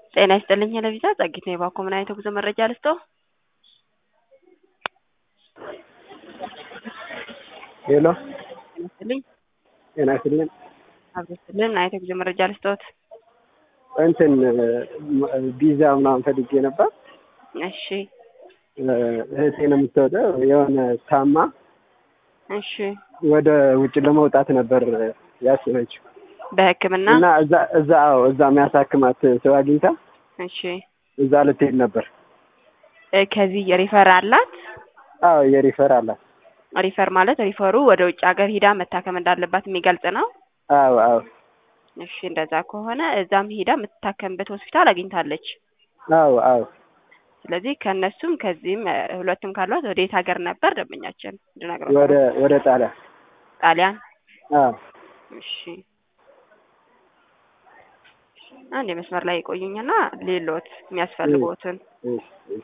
ጤና ይስጥልኝ ለቪዛ ጸጊት ነው የባኮ ምን አይነት ጉዞ መረጃ ልስጠው? ሄሎ ጤና ይስጥልኝ ጤና ይስጥልኝ። አብስልን አይነት ጉዞ መረጃ ልስጠውት? እንትን ቪዛ ምናምን ፈልጌ ነበር። እሺ እህቴ ነው የምትወደው የሆነ ታማ እሺ ወደ ውጭ ለመውጣት ነበር ያስበችው በሕክምና እና እዛ እዛ አዎ እዛ የሚያሳክማት ሰው አግኝታ እሺ እዛ ልትሄድ ነበር። እ ከዚህ የሪፈር አላት? አዎ የሪፈር አላት። ሪፈር ማለት ሪፈሩ ወደ ውጭ ሀገር ሂዳ መታከም እንዳለባት የሚገልጽ ነው። አዎ አዎ እሺ እንደዛ ከሆነ እዛም ሂዳ የምትታከምበት ሆስፒታል አግኝታለች። አዎ አዎ ስለዚህ ከእነሱም ከዚህም እ ሁለቱም ካሏት ወደ የት ሀገር ነበር ደንበኛችን እንድነግረው? ወደ ወደ ጣሊያን ጣሊያን። አዎ እሺ አንድ የመስመር ላይ የቆዩኝና ሌሎት የሚያስፈልጉትን እሺ እሺ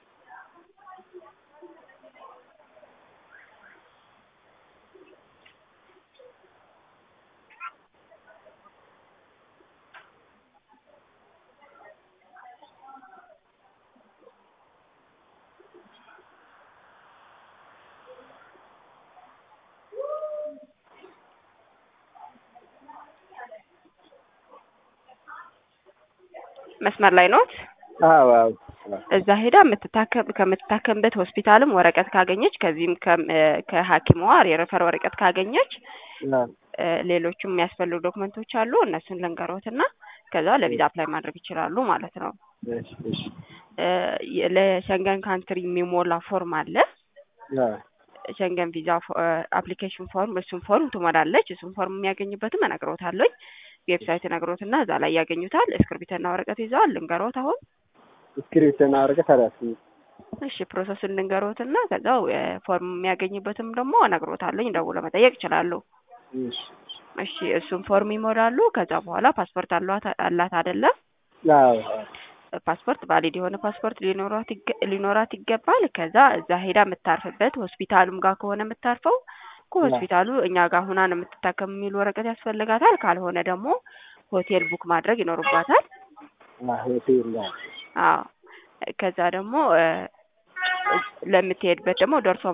መስመር ላይ ኖት? አዎ አዎ እዛ ሄዳ የምትታከም ከምትታከምበት ሆስፒታልም ወረቀት ካገኘች ከዚህም ከም- እ ከሐኪሟ የሬፈር ወረቀት ካገኘች አዎ እ ሌሎችም የሚያስፈልጉ ዶክመንቶች አሉ እነሱን ልንገሮትና ከዛ ለቪዛ አፕላይ ማድረግ ይችላሉ ማለት ነው። እሺ እሺ እ የ- ለሸንገን ካንትሪ የሚሞላ ፎርም አለ። አዎ ሸንገን ቪዛ አፕሊኬሽን ፎርም እሱን ፎርም ትሞላለች። እሱን ፎርም የሚያገኝበትም እነግሮታለኝ። ዌብሳይት እነግሮትና እዛ ላይ ያገኙታል። እስክርቢትና ወረቀት ይዘዋል። ልንገሮት አሁን እስክሪብትና ወረቀት አላስኩም። እሺ ፕሮሰሱን ልንገሮትና ከዛው እ ፎርም የሚያገኝበትም ደግሞ እነግሮታለኝ። ደውለው መጠየቅ ይችላሉ። እሺ እሺ እሱን ፎርም ይሞላሉ። ከዛ በኋላ ፓስፖርት አሏት አላት አይደለም? አዎ አዎ ፓስፖርት ቫሊድ የሆነ ፓስፖርት ሊኖራት ይገ- ሊኖራት ይገባል። ከዛ እዛ ሄዳ የምታርፍበት ሆስፒታሉም ጋር ከሆነ የምታርፈው ከሆስፒታሉ እኛ ጋር ሁና ነው የምትታከም የሚል ወረቀት ያስፈልጋታል። ካልሆነ ደግሞ ሆቴል ቡክ ማድረግ ይኖርባታል። አዎ ሆቴል አዎ አዎ ከዛ ደግሞ እ ለምትሄድበት ደግሞ ደርሶ